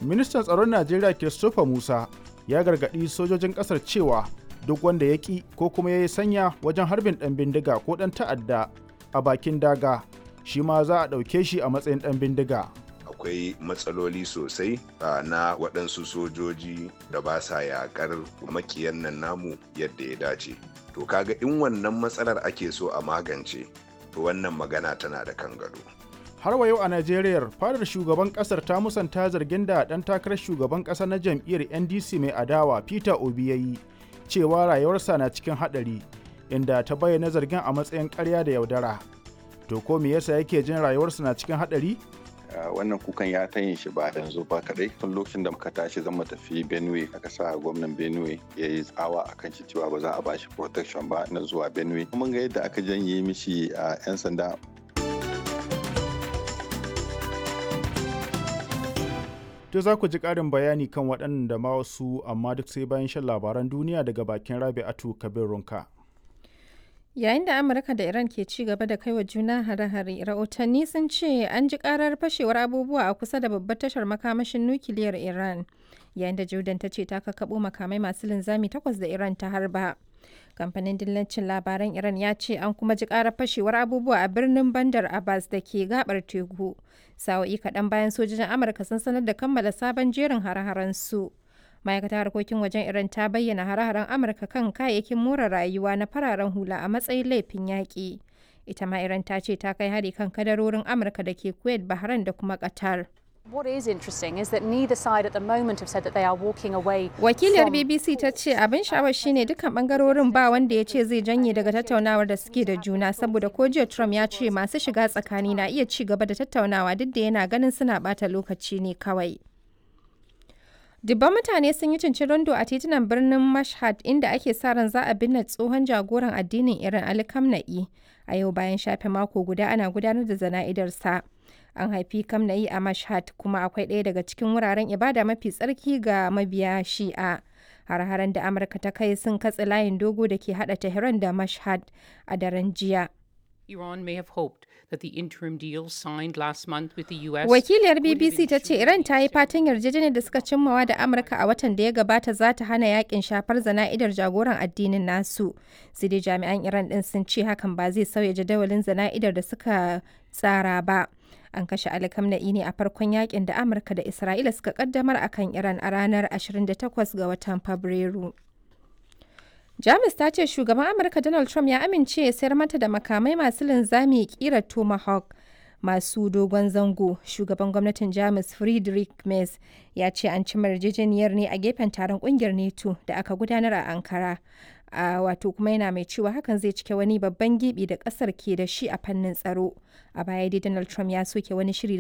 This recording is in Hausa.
ministan tsaron najeriya christopher musa ya gargaɗi sojojin ƙasar cewa duk wanda ya ƙi ko kuma ya yi sanya wajen harbin ɗan bindiga ko ɗan ta'adda a bakin daga shi ma za a ɗauke shi a matsayin ɗan bindiga akwai matsaloli sosai na waɗansu sojoji da ba sa yaƙar makiyan nan namu yadda ya dace to kaga in wannan matsalar ake so a magance to wannan magana tana da kan gado har wa yau a najeriya fadar shugaban kasar ta musanta zargin da ɗan takarar shugaban ƙasa na jam'iyyar ndc mai adawa peter obi ya yi cewa rayuwarsa na cikin haɗari inda ta bayyana zargin a matsayin ƙarya da yaudara to ko me yasa yake jin rayuwarsa na cikin haɗari wannan kukan ya ta yin shi ba yanzu ba kadai tun lokacin da muka tashi zan mu tafi benue aka sa gwamnan benue ya yi tsawa a kan shi cewa ba za a bashi protection ba na zuwa benue mun ga yadda aka janye mishi a 'yan sanda To za ku ji ƙarin bayani kan waɗannan da ma wasu amma duk sai bayan shan labaran duniya daga bakin Rabi'atu Kabir Runka. Yayin da Amurka da Iran ke ci gaba da kai wa juna hare-hare, rahotanni sun ce an ji karar fashewar abubuwa a kusa da babbar tashar makamashin nukiliyar Iran. Yayin da Jordan ta ce ta kakabo makamai masu linzami takwas da Iran ta harba. Kamfanin dillancin labaran Iran ya ce an kuma ji karar fashewar abubuwa a birnin Bandar Abbas da ke gabar teku. Sa'o'i kaɗan bayan sojojin Amurka sun sanar da kammala sabon jerin hare-haren su. ma'aikatar harkokin wajen iran ta bayyana hare-haren amurka kan kayayyakin more rayuwa na fararen hula a matsayin laifin yaƙi ita ma iran ta ce ta kai hari kan kadarorin amurka da ke kuwait bahrain da kuma qatar What is interesting is that neither side at the moment have said that they are walking away. Wakiliyar BBC ta ce abin sha'awar shine dukkan bangarorin ba wanda ya ce zai janye daga tattaunawar da suke da juna saboda ko jiya Trump ya ce masu shiga tsakani na iya ci gaba da tattaunawa duk da yana ganin suna bata lokaci ne kawai. Dubban mutane sun yi cincirindo a titunan birnin Mashhad inda ake sa ran za a binne tsohon jagoran addinin Iran Ali Khamenei a yau bayan shafe mako guda ana gudanar da zana'idarsa. An haifi Khamenei a Mashhad kuma akwai ɗaya daga cikin wuraren ibada mafi tsarki ga mabiya Shi'a. Har-haren da Amurka ta kai sun katse layin dogo da ke haɗa Tehran da Mashhad a daren jiya. Iran may have hoped that the interim deal signed last month with the US Wakiliyar BBC ta ce Iran ta yi fatan yarjejeniyar da suka cimmawa da Amurka a watan da ya gabata za ta hana yakin shafar zana'idar jagoran addinin nasu. Sai dai jami'an Iran din sun ce hakan ba zai sauya jadawalin zana'idar da suka tsara ba. An kashe Ali Khamenei ne a farkon yakin da Amurka da Isra'ila suka kaddamar akan Iran a ranar 28 ga watan Fabrairu. Jamus ta ce shugaban Amurka Donald Trump ya amince ya sayar mata da makamai masu linzami kira Tomahawk masu dogon zango. Shugaban gwamnatin Jamus Friedrich Merz ya ce an ci yarjejeniyar ne a gefen taron kungiyar NATO da aka gudanar a Ankara. a wato kuma yana mai cewa hakan zai cike wani babban gibi da kasar ke da shi a fannin tsaro a baya dai donald trump ya soke wani shiri